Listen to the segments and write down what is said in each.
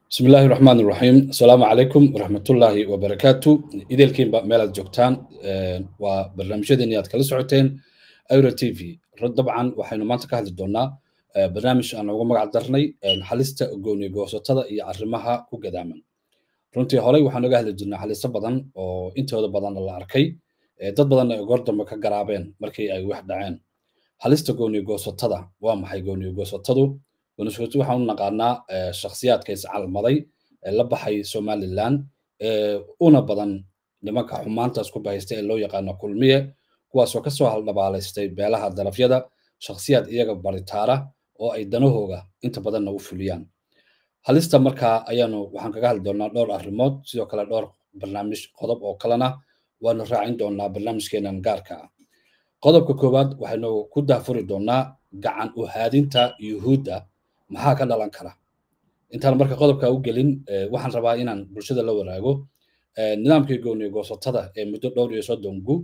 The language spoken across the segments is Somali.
bismi illaahi raxmaan iraxiim asalaamu calaykum waraxmatullaahi wabarakaatu ideelkiinba meelaad joogtaan waa barnaamijyadeeni aad kala socoteen euro t v dabcan waxaynu maanta ka hadli doonaa barnaamij aan ugu magac darnay xalista gooni goosatada iyo arrimaha ku gadaaman runtii horey waxaan oga hadli jirnay xaliso badan oo intooda badanna la arkay dad badanna ay goor dambe ka garaabeen markii ay wax dhaceen halista gooni goosatada waa maxay gooni goosatadu goonigoosatu waxaan u naqaanaa shakhsiyaadka iscalmaday ee la baxay somaliland una badan nimanka xumaantaas ku bahaysta ee loo yaqaano kulmiye kuwaasoo kasoo haldhabaalaystay beelaha darafyada shakhsiyaad iyaga baritaara oo ay danahooga inta badanna u fuliyaan halista markaa ayaanu waxaan kaga hadli doonaa dhowr arrimood sidoo kale dhowr barnaamij qodob oo kalena waanu raacin doonaa barnaamijkeenan gaarka ah qodobka koowaad waxaynu ku daafuri doonaa gacan u haadinta yuhuudda maxaa ka dhalan kara intaan marka qodobka u gelin waxaan rabaa inaan bulshada la waraago nidaamkii gooni goosatada ee muddo dhowr iyo soddon gu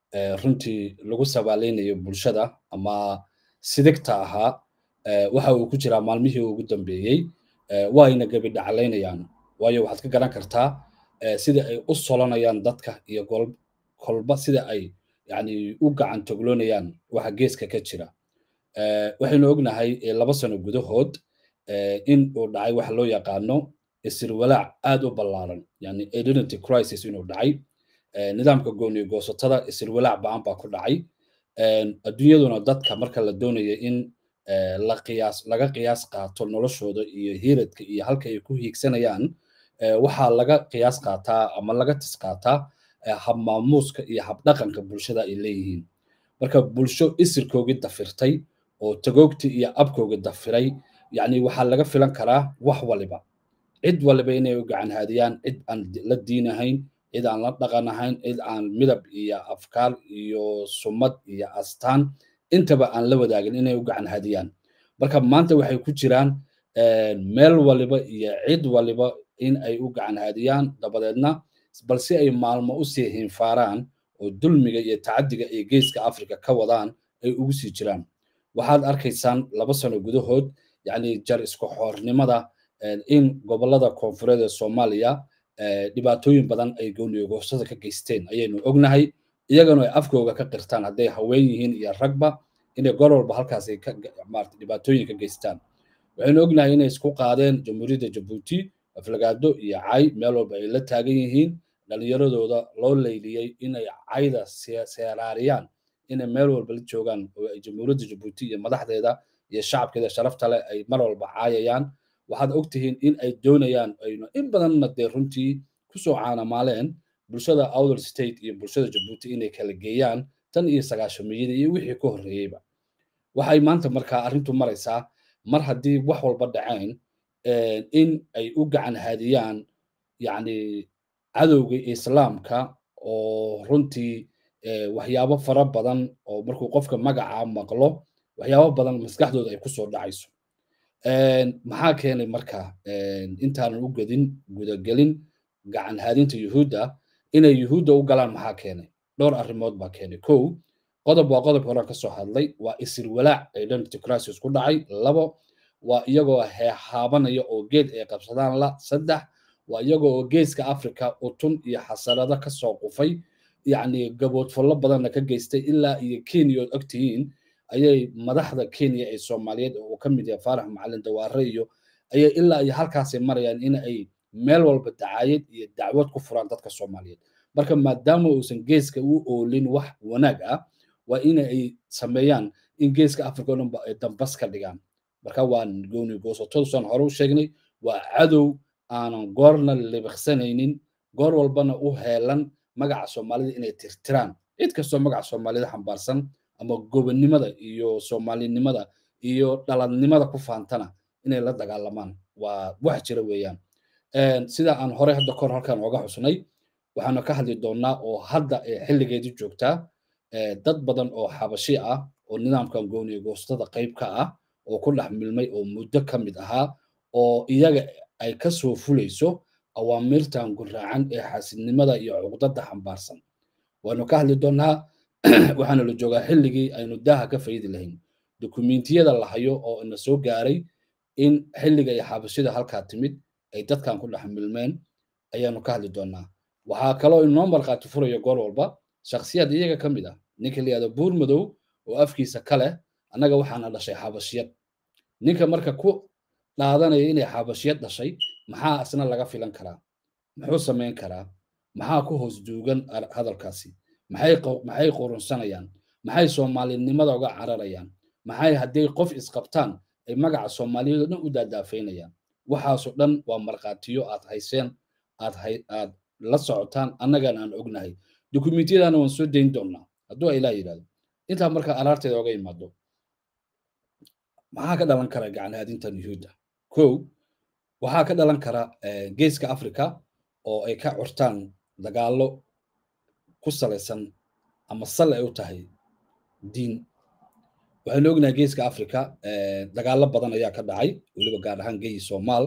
runtii lagu sabaaleynayo bulshada ama sidigta ahaa waxa uu ku jiraa maalmihii ugu dambeeyey waayna gebi dhaclaynayaan waayo waxaad ka garan kartaa sida ay u solanayaan dadka iyo kolba sida ay yani u gacan togloonayaan waxa geeska ka jira waxaynu ognahay laba sano gudahood in uu dhacay waxa loo yaqaano isirwalaac aad u ballaaran yani identity crisis inuu dhacay nidaamka gooni goosatada isirwalaac ba'an baa ku dhacay adduunyaduna dadka marka la doonaya in la qiyaas laga qiyaas qaato noloshooda iyo hiiradka iyo halka ay ku hiigsanayaan waxaa laga qiyaas qaataa ama laga tis qaataa habmaamuuska iyo habdhaqanka bulshada ay leeyihiin marka bulsho isirkoogii dafirtay oo tagoogtii iyo abkoogii dafiray yani waxaa laga filan karaa wax waliba cid waliba inay u gacan haadiyaan cid aan la diinahayn cid aan la dhaqan ahayn cid aan midab iyo afkaar iyo sumad iyo astaan intaba aan la wadaagin inay u gacan haadiyaan marka maanta waxay ku jiraan meel waliba iyo cid waliba in ay u gacan haadiyaan dabadeedna balse ay maalmo usii hinfaaraan oo dulmiga iyo tacadiga ay geeska africa ka wadaan ay ugu sii jiraan waxaad arkaysaan laba sano gudahood yani jar isku xoornimada in gobolada koonfureed ee soomaaliya dhibaatooyin badan ay gooniyogoosada ka geysteen ayaynu ognahay iyagana ay afkooga ka qirtaan hadday haween yihiin iyo ragba inay gor walba halkaas ay dhibaatooyin ka geystaan waxaynu ognahay inay isku qaadeen jamhuuriyadda jabuuti aflagaado iyo cay meel walba ay la taagan yihiin dhalinyaradooda loo leyliyey inay cayda seeraariyaan inay meel walba la joogaan oo ay jamhuuriyadda jabuuti iyo madaxdeeda iyo shacabkeeda sharafta leh ay mar walba caayayaan waxaad ogtihiin in ay doonayaan ayna in badanna dee runtii kusoo caanamaaleen bulshada outer state iyo bulshada jabuuti inay kala geeyaan tan iyo sagaashamiyada iyo wixii ka horreeyeyba waxay maanta markaa arrintu maraysaa mar haddii wax walba dhaceen in ay u gacan haadiyaan yacni cadowga islaamka oo runtii waxyaabo fara badan oo markuu qofka magaca maqlo waxyaabo badan maskaxdooda ay kusoo dhacayso maxaa keenay marka intaanan u gedin gudagelin gacan haadinta yuhuudda inay yuhuudda u galaan maxaa keenay dhowr arrimood baa keenay kow qodob waa qodobka horan ka soo hadlay waa isirwalaac identity crisis ku dhacay labo waa iyagoo heehaabanaya oo geed ay qabsadaan la saddex waa iyagoo oo geeska africa utun iyo xasarado ka soo qufay yacni gaboodfallo badanna ka geystay ilaa iyo kenya ood ogtihiin ayay madaxda kenya ee soomaaliyeed oo uu ka mid yahay faarax macalin dawaare iyo ayay ilaa iyo halkaasay marayaan in ay meel walba dacaayad iyo dacwad ku furaan dadka soomaaliyeed marka maadaama uusan geeska u oolin wax wanaag ah waa in ay sameeyaan in geeska africa oo dhanba ay dambas ka dhigaan marka waa gooni goosatadusaan hore u sheegnay waa cadow aanan goorna libiqsanaynin goor walbana u heelan magaca soomaalida inay tirtiraan cid kastoo magaca soomaalida xambaarsan ama gobonnimada iyo soomaalinimada iyo dhaladnimada ku faantana inay la dagaalamaan waa wax jira weeyaan sida aan hore hadda kor halkan ooga xusnay waxaanu ka hadli doonaa oo hadda xilligeedii joogtaa dad badan oo xabashi ah oo nidaamkan gooniyo goostada qayb ka ah oo ku dhex milmay oo muddo ka mid ahaa oo iyaga ay ka soo fulayso awaamirtan guraacan ee xasidnimada iyo cuqdada xambaarsan waanu ka hadli doonaa waxaana la joogaa xilligii aynu daaha ka faydi lahayn dukumentiyada la hayo oo ina soo gaaray in xilliga ay xabashida halkaa timid ay dadkan ku dhex milmeen ayaanu ka hadli doonaa waxaa kaloo inoo markhaati furayo goor walba shakhsiyad iyaga ka mid ah ninka la yihahdo buur madow oo afkiisa ka leh annaga waxaana dhashay xabashiyad ninka marka ku dhaadanaya inay xabashiyad dhashay maxaa isna laga filan karaa muxuu samayn karaa maxaa ku hoos duugan hadalkaasi maxay qurunsanayaan maxay soomaalinimada uga cararayaan maxay hadday qof isqabtaan ay magaca soomaaliyeed oo dhan u daadaafaynayaan waxaasoo dhan waa markhaatiyo aad hayseen aad aad la socotaan annagana aan ognahay dukumentiyadana waan soo dayn doonnaa hadduu ilaa yidhahdo intaa marka araarteeda oga imaado maxaa ka dhalan kara gacanhaadintan yuhuudda kow waxaa ka dhalan kara geeska africa oo ay ka curtaan dagaallo ku salaysan ama sal ay u tahay diin waxaynu ognahay geeska africa dagaallo badan ayaa ka dhacay weliba gaar ahaan geyi soomaal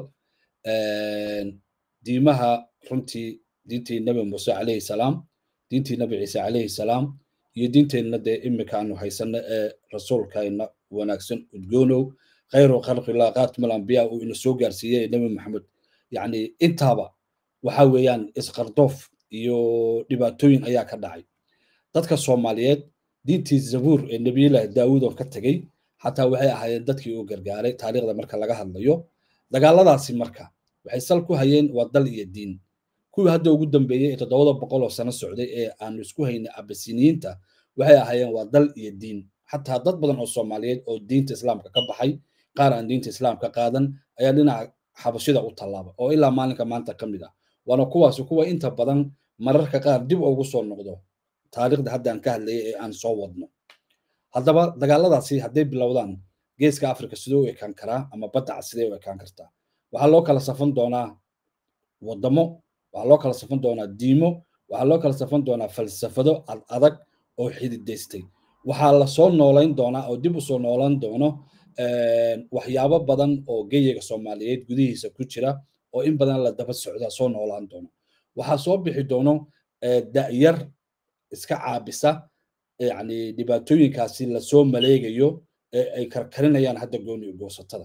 diimaha runtii diintii nabi muuse calayhi salaam diintii nabi ciise calayhi salaam iyo diinteenna dee imika aanu haysano ee rasuulkayna wanaagsan udgoonow khayru khalqillah khaatimal ambiya uu ina soo gaarsiiyey nabi maxamed yacni intaaba waxa weeyaan isqardoof iyo dhibaatooyin ayaa ka dhacay dadka soomaaliyeed diintii zabuur ee nebiyullaahi daawuud oo ka tegey xataa waxay ahaayeen dadkii uu gargaaray taariikhda marka laga hadlayo dagaaladaasi marka waxay sal ku hayeen waa dal iyo diin kuwii hadda ugu dambeeyey ee toddobada boqol oo sano socday ee aanu isku haynay abasiniyiinta waxay ahaayeen waa dal iyo diin xataa dad badan oo soomaaliyeed oo diinta islaamka ka baxay qaar aan diinta islaamka qaadan ayaa dhinaca xabashida u tallaaba oo ilaa maalinka maanta ka mid ah waana kuwaasi kuwa inta badan mararka qaar dib ugu soo noqdo taariikhda haddaan ka hadlayay ee aan soo wadno haddaba dagaaladaasi hadday bilowdaan geeska africa sidee u ekaan karaa ama baddaca sidee u ekaan kartaa waxaa loo kala safan doonaa waddamo waxaa loo kala safan doonaa diimo waxaa loo kala safan doonaa falsafado ad adag oo xididaystay waxaa lasoo noolayn doonaa oo dib usoo noolan doono waxyaabo badan oo geyiga soomaaliyeed gudihiisa ku jira oo in badan la daba socdaa soo noolaan doono waxaa soo bixi doono da'yar iska caabisa yani dhibaatooyinkaasi lasoo maleegayo ee ay karkarinayaan hadda gooni goosatada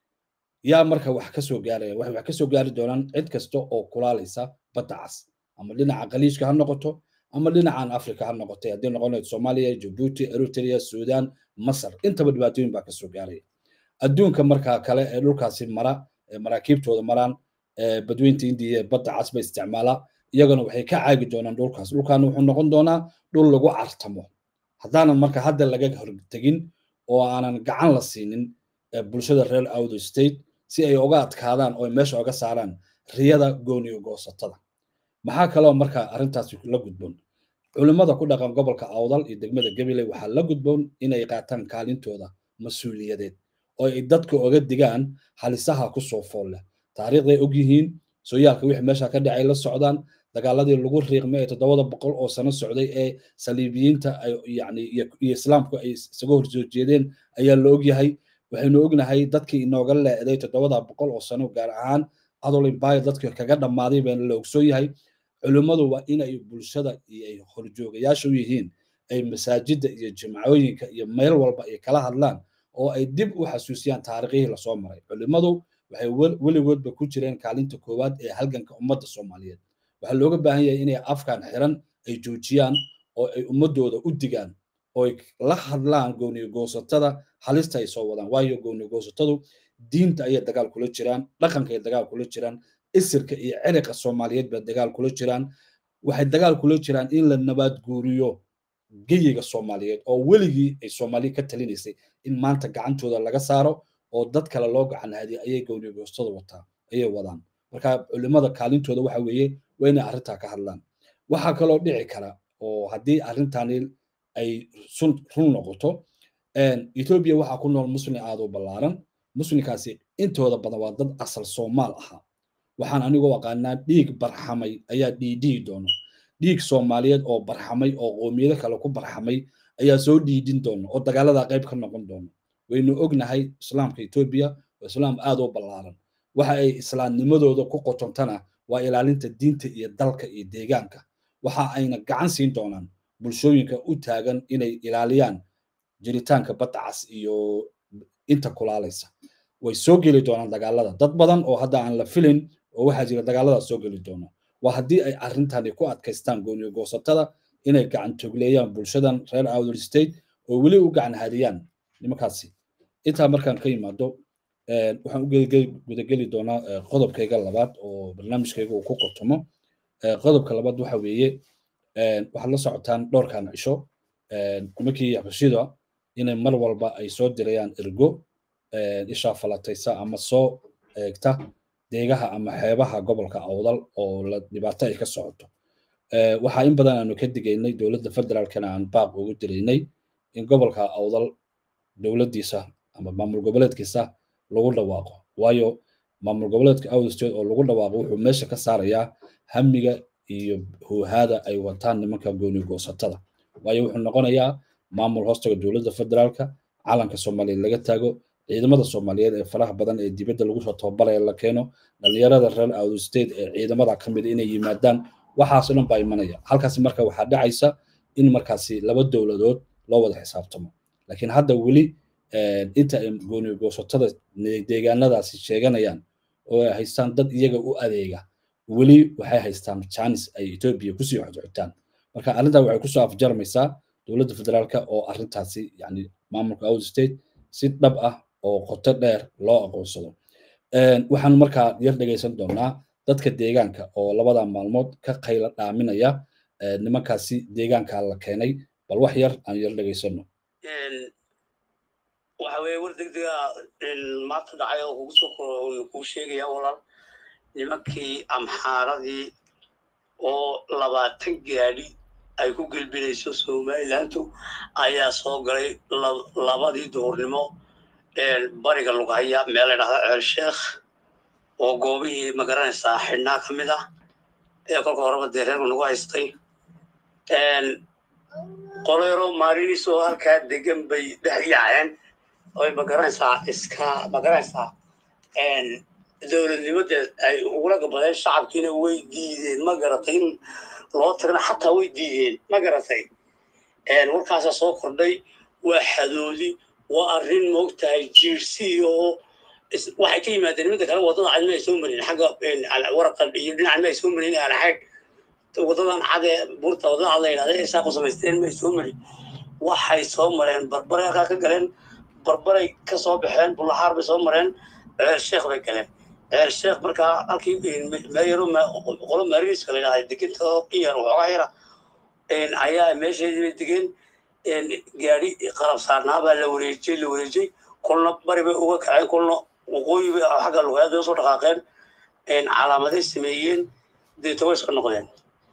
yaa marka wax ka soo gaaraya waxay wax ka soo gaari doonaan cid kasta oo kulaalaysa badda cas ama dhinaca qaliishka ha noqoto ama dhinacan africa ha noqotay haddii noqonayd soomaaliya jabuuti eritrea sudan masar intaba dhibaatooyin baa kasoo gaaraya adduunka markaa kale ee dhulkaasi mara ee maraakiibtooda maraan badweynta indiya ee badda cas ba isticmaala iyagana waxay ka caagi doonaan dhulkaas dhulkaana wuxuu noqon doonaa dhul lagu cartamo haddaanan marka hadda laga hortegin oo aanan gacan la siinin bulshada reer outer state si ay uga adkaadaan oo meesha uga saaraan riyada gooniyo goosatada maxaa kaloo marka arrintaasi la gudboon culimmada ku dhaqan gobolka awdal iyo degmada gabiley waxaa la gudboon inay qaataan kaalintooda mas-uuliyadeed oo ay dadka oga digaan halisaha ku soo fool leh taariikhday og yihiin sooyaalka wixii meesha ka dhacay la socdaan dagaaladii lagu riiqmay ee toddobada boqol oo sano socday ee saliibiyiinta yani iyo islaamku ay isaga horsoo jeedeen ayaa la ogyahay waxaynu ognahay dadkii inooga leeday toddobada boqol oo sano gaar ahaan adolimbaya dadkii kaga dhammaaday baana la ogsoon yahay culimmadu waa inay bulshada iyo ay horjoogayaasha u yihiin ay masaajidda iyo jimcooyinka iyo meel walba ay kala hadlaan oo ay dib u xasuusiyaan taariikhihii lasoo maray culimmadu waxay weligoodba ku jireen kaalinta koowaad ee halganka ummadda soomaaliyeed waxaa looga baahan yahay inay afkan xiran ay joojiyaan oo ay ummadooda u digaan oo ay la hadlaan gooniyo goosatada halista ay soo wadaan waayo gooniyo goosatadu diinta ayay dagaal kula jiraan dhaqanka ay dagaal kula jiraan isirka iyo ciriqa soomaaliyeed bay dagaal kula jiraan waxay dagaal kula jiraan in la nabaad guuriyo geyiga soomaaliyeed oo weligii ay soomaaliya ka talinaysay in maanta gacantooda laga saaro oo dad kale loo gacan hadiya ayay gooniyo goostada wataa ayay wadaan marka culimada kaalintooda waxa weeye waa inay arrintaa ka hadlaan waxaa kaloo dhici kara oo haddii arrintani ay run noqoto etoobiya waxaa ku nool muslim aada u ballaaran muslimkaasi intooda badan waa dad asal soomaal ahaa waxaan anigoo aqaanaa dhiig barxamay ayaa dhiidhihi doono dhiig soomaaliyeed oo barxamay oo qoomiyado kale ku barxamay ayaa soo dhiidhin doono oo dagaaladaa qayb ka noqon doono waynu ognahay islaamka etoobiya waa islaam aada u ballaaran waxa ay islaamnimadooda ku qotontana waa ilaalinta diinta iyo dalka iyo deegaanka waxa ayna gacan siin doonaan bulshooyinka u taagan inay ilaaliyaan jiritaanka badda cas iyo inta kulaalaysa way soo geli doonaan dagaalada dad badan oo hadda aan la filin oo waxaa jira dagaaladaas soo geli doono waa haddii ay arrintani ku adkaystaan gooniyo goosatada inay gacan togleeyaan bulshadan reer outer state oo weli u gacan hadiyaan nimankaasi intaa markaan ka yimaado waxaan u gudageli doonaa qodobkayga labaad oo barnaamijkayga uu ku qotomo qodobka labaad waxa weeye waxaad la socotaan dhowrkan cisho nimankii xabashida inay mar walba ay soo dirayaan ergo ishaa falataysa ama soo eegta deegaha ama xeebaha gobolka awdal oo la dhibaato ay ka socoto waxaa in badan aanu ka digaynay dowladda federaalkana aan baaq ugu diraynay in gobolka awdal dowladdiisa ama maamul goboleedkiisa lagu dhawaaqo waayo maamul goboleedka awdal state oo lagu dhawaaqo wuxuu meesha ka saarayaa hamiga iyo huuhaada ay wataan nimanka gooni goosatada waayo wuxuu noqonayaa maamul hoostaga dowladda federaalka calanka soomaaliyeed laga taago ciidamada soomaaliyeed ee faraha badan ee dibadda lagu soo tababaraya la keeno dhalinyarada reer outer state ee ciidamada ka mid inay yimaadaan waxaasoo dhan baa imanaya halkaasi marka waxaa dhacaysa in markaasi laba dowladood loo wada xisaabtamo laakiin hadda weli inta ay gooni goosatada deegaanadaasi sheeganayaan oo ay haystaan dad iyaga u adeega weli waxay haystaan janis ay etoobiya kusii xodxotaan marka arrintaa waxay kusoo afjarmaysaa dowladda federaalka oo arrintaasi yani maamulka outer state si dhab ah oo qoto dheer loo aqoonsado waxaan markaa yar dhegaysan doonaa dadka deegaanka oo labada maalmood ka qayla dhaaminaya nimankaasi deegaanka la keenay bal wax yar aan yar dhegaysano waxa weeye war degdega maanta dhacay oo kugu soo kuu sheegaya walaal nimankii amxaaradii oo labaatan gaadhi ay ku gelbinayso somalilandu ayaa soo galay labadii duhurnimo bariga lugahaya meel la dhahda ceel sheekh oo goobihii magaranaysaa xidhnaa ka mid ah ee kolka horeba dee reerku nagu haystay qolero maarinis oo halkaa degan bay dhex yaaceen oy magaranaysaa iska magaranaysaa dowladnimada ay ugula gabadeen shacabkiina way diideen ma garatay in loo tirana xataa way diideen ma garatay warkaasaa soo kordhay waa xadoodi waa arrin moogtahay jiirsi oo waxay ka yimaadeen midda kale waddada cad ma ay soo marin xagga waraqan iyo dhinacan ma ay soo marin alaxaag waddadan cad ee buurta waddada cad la yidhahda ee saa ku samaysteen ma ay soo marin waxay soo mareen barbaray halkaa ka galeen barbaray ka soo baxeen bulahaar bay soo mareen ceer sheekh bay galeen ceer sheekh markaa halkii meeyaro qolo maariiska la yidhahda degenta iyar waxoogaa yara ayaa meesheedii bay degeen gaadhi qalab saarnaa baa la wareejiyey la wareejiyey kolna bari bay uga kaceen kolna waqooyi bay xagga lugayaad bay usoo dhaqaaqeen calaamaday sameeyeen deeto way iska noqdeen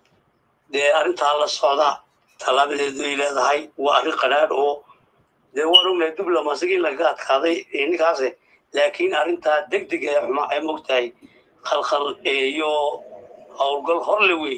dee arrintaa la socda tallaabadeedu ay leedahay waa arrin qadhaadh oo dee waan ognahay diblomasigii lagaga adkaaday ninkaas laakiin arrintaa deg deg ee xuma ay mogtahay khalkhal iyo howlgal horle wey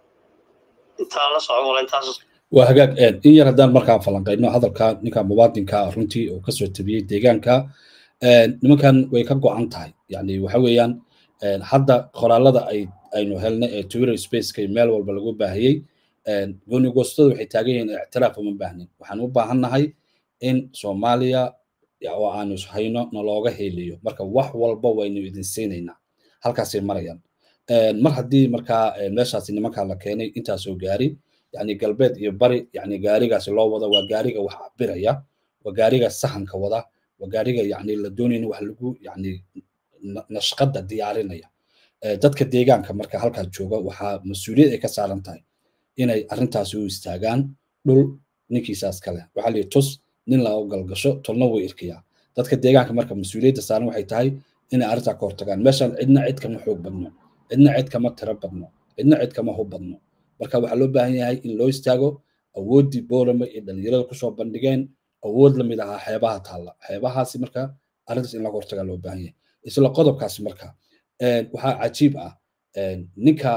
intaa la soco wala intaas waa hagaag in yar haddaan markaa falanqayno hadalka ninka muwaadinka runtii oo kasoo tabiyey deegaanka nimankan way ka go-an tahay yani waxa weeyaan hadda qoraalada ay aynu helnay ee twitter spaceka meel walba lagu baahiyey goonigoostada waxay taagan yihiin ictiraaf uma baahnin waxaan u baahannahay in soomaaliya oo aanu hayno nalooga heliyo marka wax walba waynu idin siinaynaa halkaasay marayaan mar haddii markaa meeshaasi nimankaa la keenay intaasoo gaari yani galbeed iyo bari yani gaarigaasi loo wada waa gaariga wax cabiraya waa gaariga sahanka wada waa gaariga yani la doonayn wax lagu yani nashqada diyaarinaya dadka deegaanka marka halkaas jooga waxaa mas-uuliyad ay ka saaran tahay inay arrintaasi u istaagaan dhul ninkiisaas kale waxaa lihi tus nin laga galgasho tolna way irkiyaa dadka deegaanka marka mas-uuliyadda saaran waxay tahay inay arrintaa ka hortagaan meeshaan cidna cid kama xoog badno cidna cid kama tiro badno cidna cid kama hub badno marka waxaa loo baahan yahay in loo istaago awooddii boolama iyo dhalinyarada kusoo bandhigeen awood lamid ahaa xeebaha taalla xeebahaasi marka arrintaas in laga hortagaa loo baahan yahay isla qodobkaasi marka waxaa cajiib ah ninka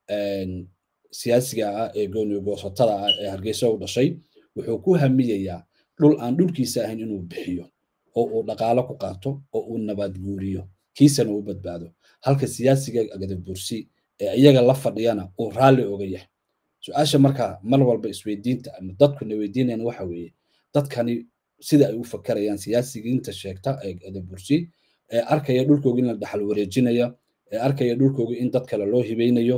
siyaasiga ah ee gooniyo goosatada ah ee hargeysa u dhashay wuxuu ku hamiyayaa dhul aan dhulkiisa ahayn inuu bixiyo oo uu dhaqaalo ku qaato oo uu nabaad guuriyo kiisana u badbaado halka siyaasiga agadabursi ee iyaga la fadhiyana uu raalli oga yahay su-aasha marka mar walba isweydiinta ama dadkuna weydiinayaan waxa weeye dadkani sida ay u fakarayaan siyaasigiinta sheegta ee adabursi ee arkaya dhulkooga in la dhaxal wareejinaya ee arkaya dhulkooga in dad kale loo hibeynayo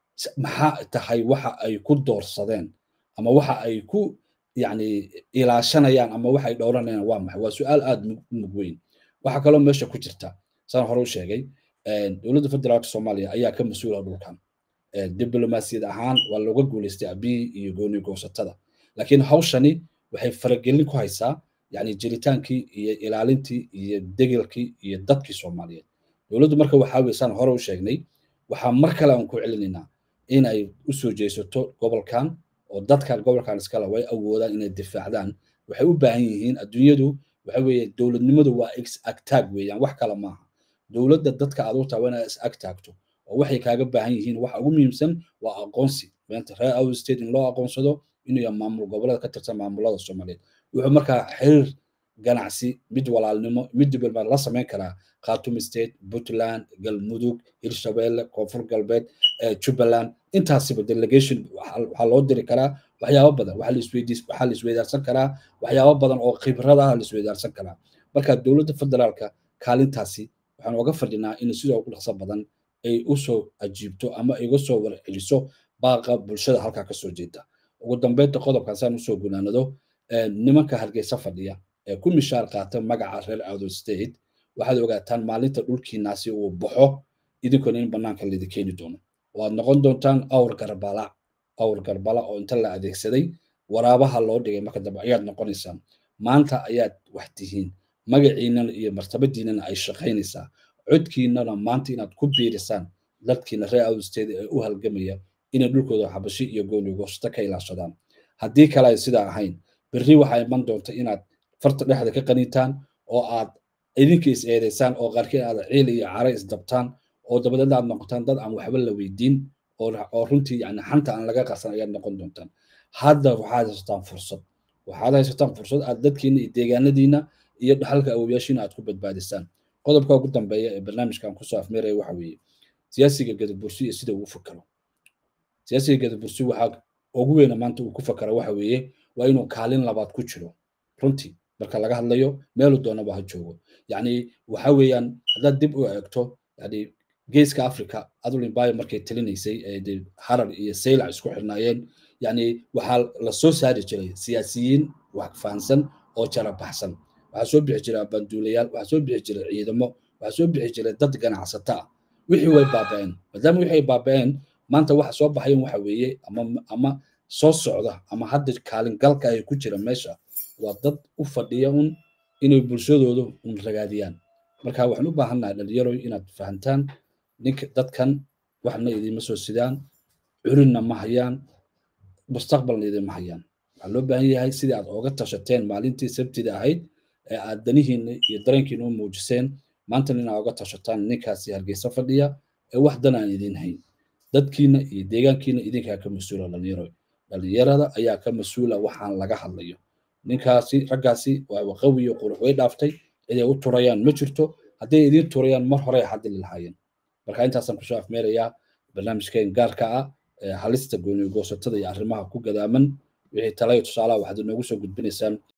maxaa tahay waxa ay ku doorsadeen ama waxa ay ku yani ilaashanayaan ama waxa ay dhowranayaan waa maxay waa su-aal aada mug weyn waxaa kaloo meesha ku jirta saan hore u sheegay dowladda federaalka soomaaliya ayaa ka mas-uula dhulkan diblomaasiyad ahaan waa looga guuleystay abiyi iyo gooni goosatada laakiin hawshani waxay faragelin ku haysaa yani jiritaankii iyo ilaalintii iyo degelkii iyo dadkii soomaaliyeed dowladdu marka waxaa weye saan hore u sheegnay waxaa mar kale aan ku celinaynaa in ay u soo jeesato gobolkan oo dadkan gobolkan iskale way awoodaan inay difaacdaan waxay u baahan yihiin adduunyadu waxa weeye dowladnimadu waa is agtaag weeyaan wax kale maaha dowladda dadka aad u tahay waa inaad is agtaagto oo waxay kaaga baahan yihiin waxa ugu muhiimsan waa aqoonsi maanta reer out state in loo aqoonsado inuu yahay maamul goboleed ka tirsan maamulada soomaaliyeed wuxuu markaa xiriir ganacsi mid walaalnimo mid diblomaad la samayn karaa khartoum state puntland galmudug hirshabelle koonfur galbeed jubbaland intaasiba delegation waxaa loo diri karaa waxyaabo badan waxaa la isweydaarsan karaa waxyaabo badan oo khibradaha la isweydaarsan karaa marka dowladda federaalka kaalintaasi waxaan oga fadhinaa in sidoo ugu dhaqso badan ay usoo ajiibto ama iga soo warceliso baaqa bulshada halkaa kasoo jeeda ugu dambeynta qodobkan saan usoo gunaanado nimanka hargeysa fadhiya ee ku mishaar qaata magaca reer outer state waxaad ogaataan maalinta dhulkiinaasi uu baxo idinkuna in banaanka laidi keeni doono waad noqon doontaan awr garbala awr garbala oo inta la adeegsaday waraabaha loo dhigay marka dambe ayaad noqonaysaan maanta ayaad wax tihiin magaciinana iyo martabadiinana ay shaqaynaysaa codkiinana maanta inaad ku biirisaan dadkiina reer outer state ee u halgamaya inay dhulkooda xabashi iyo gooni goosta ka ilaashadaan haddii kale ay sidaa ahayn berri waxaa iman doonta inaad farta dhexda ka qanitaan oo aad idinka is eedaysaan oo qaarkiin aad ciil iyo cara isdabtaan oo dabadeedna aad noqotaan dad aan waxba la weydiin oo runtii yani xanta aan laga qarsan ayaad noqon doontaan hadda waxaad haysataan fursad waxaad haysataan fursad aad dadkiina iyo deegaanadiina iyo dhaxalka awooyaashiina aad ku badbaadisaan qodobka ugu dambeeya ee barnaamijkan kusoo afmeeraya waxa weeye siyaasiga gadabursi iyo sida uu fakaro siyaasiga gadabursi waxaa ugu weyna maanta uu ku fakara waxa weeye waa inuu kaalin labaad ku jiro runtii marka laga hadlayo meelu doonaba ha joogo yacni waxa weeyaan haddaad dib u eegto yani geeska africa adulimbayo markay talinaysay ee harar iyo saylac isku xirnaayeen yani waxaa la soo saari jiray siyaasiyiin wax fahansan oo jara baxsan waxaa soo bixi jiray abanduulayaal waxaa soo bixi jiray ciidamo waxaa soo bixi jiray dad ganacsata ah wixii way baaba'een maadaama wixii ay baaba'een maanta waxa soo baxayan waxa weeye ama ama soo socda ama hadda kaalin galka ay ku jira meesha waa dad u fadhiya un inay bulshadoodu un ragaadiyaan marka waxaan u baahannahay dhalinyaro inaad fahantaan ninka dadkan waxna idinma soo sidaan curinna ma hayaan mustaqbalna idinma hayaan waxaa loo baahan yahay sidii aad ooga tashateen maalintii sabtida ahayd ee aad danihiina iyo dareenkiina u muujiseen maantana inaad oga tashataan ninkaasi hargeysa fadhiya ee wax dan aan idin hayn dadkiina iyo deegaankiina idinkaa ka mas-uula dhalinyaro dhalinyarada ayaa ka mas-uula waxaan laga hadlayo ninkaasi raggaasi waa waqawi iyo qurux way dhaaftay ciday u turayaan ma jirto hadday idiin turayaan mar hore xadili lahaayeen marka intaasaan kusoo afmeerayaa barnaamijkeen gaarka ah ee halista gooni goosatada iyo arrimaha ku gadaaman wixii talayo tusaalaha waxaad inoogu soo gudbinaysaan